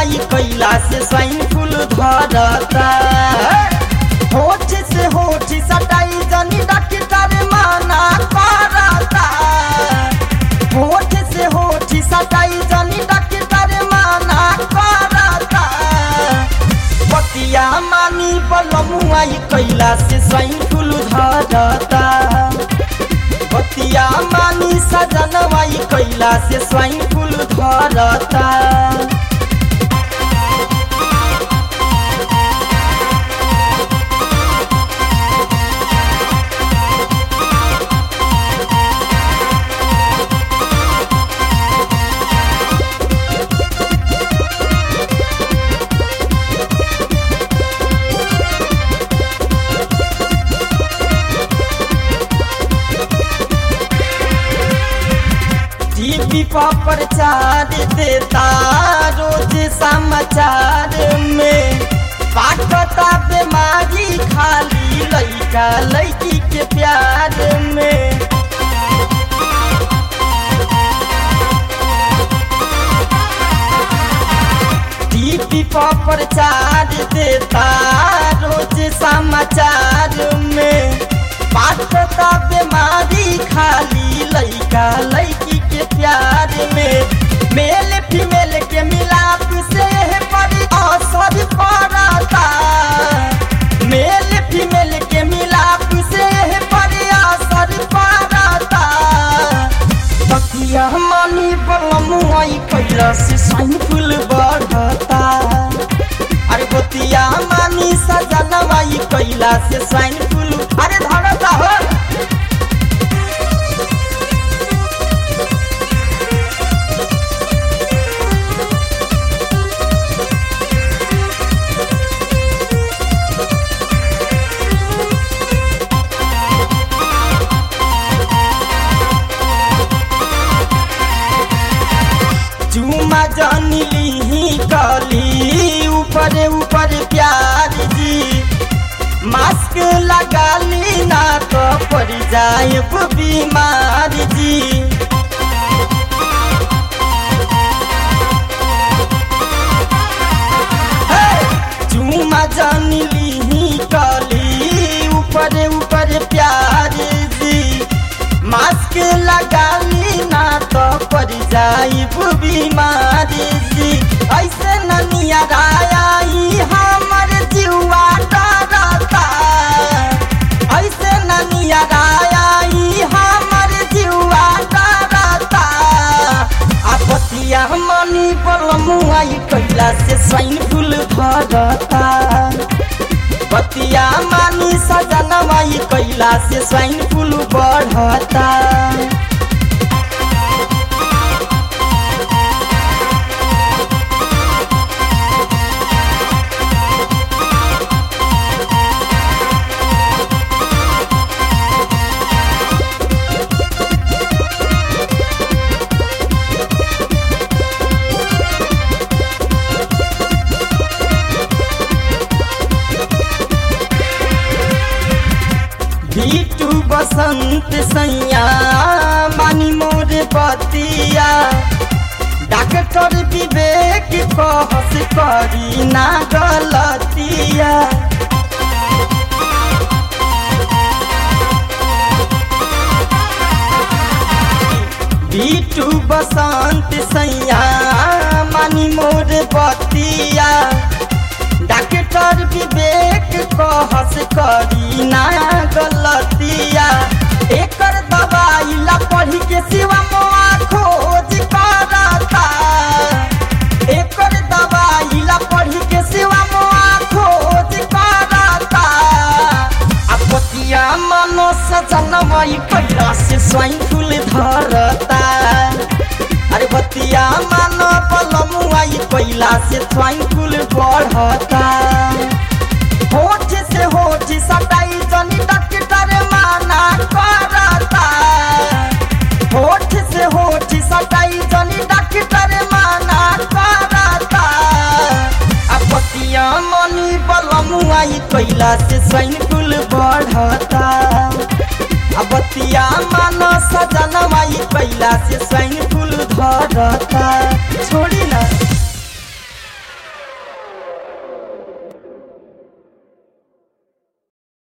ई कैला से स्वाइन फूल धरता होठ से होठ सटाई जनी डॉक्टर माना करता होठ से होठ सटाई जनी डॉक्टर माना करता बतिया मानी बलमुआ ई कैला से स्वाइन फूल धरता बतिया मानी सजनवा ई कैला से स्वाइन फूल धरता टीवी पर प्रचार देता रोज समाचार में बाटता बीमारी खाली लइका लइकी के प्यार में टीवी पर प्रचार देता रोज समाचार में बाटता बीमारी खाली लइका लइकी के प्यार में मेल फीमेल के मिलाप से बड़ी असर पड़ता मेल फीमेल के मिलाप से बड़ी असर पड़ता तकिया मानी बलमुआई कैला से साइन फूल बढ़ता अरे बतिया मानी सजनवा ई कैला से साइन फूल अरे धरता हो चुमा जनिली कली ऊपर ऊपर प्यार जी मास्क लगा ली ना तो पड़ जाए बीमार जी चुमा जनिली कली ऊपर ऊपर प्यार जी मास्क लगा ली ना तो पड़ जाई बीमारी जी ऐसे ननिया राई हमर जीवा डरता ऐसे ननिया राई हमर जीवा डरता आपतिया मनी बलमुआ ई कैला से स्वाइन फूल धरता बतिया मानी सजनवा ई कैला से स्वाइन फूल बढ़ता भीटू बसंत सैया मानी मोर बतिया डॉक्टर विवेक कहस करी ना गलतिया भीटू बसंत सैया मानी मोर बतिया डॉक्टर विवेक कहस करी ना गलतिया एकर दवाई ला पढ़ी के सिवा मोआ खोज करता एकर दवाई ला पढ़ी के सिवा मोआ खोज करता आ पतिया मनो सजनमई कैला से स्वाइन फूल धरता अरे बतिया मानो बलमुआ ई कैला से स्वाइन फूल बढ़ता होठ से होठ सटाई जनी डॉक्टर माना करता होठ से होठ सटाई जनी डॉक्टर माना करता आ बतिया मनी बलमुआ ई कैला से स्वाइन फूल बढ़ता आ बतिया मानो सजनवा ई कैला से स्वाइन फूल धरता छोड़ी ना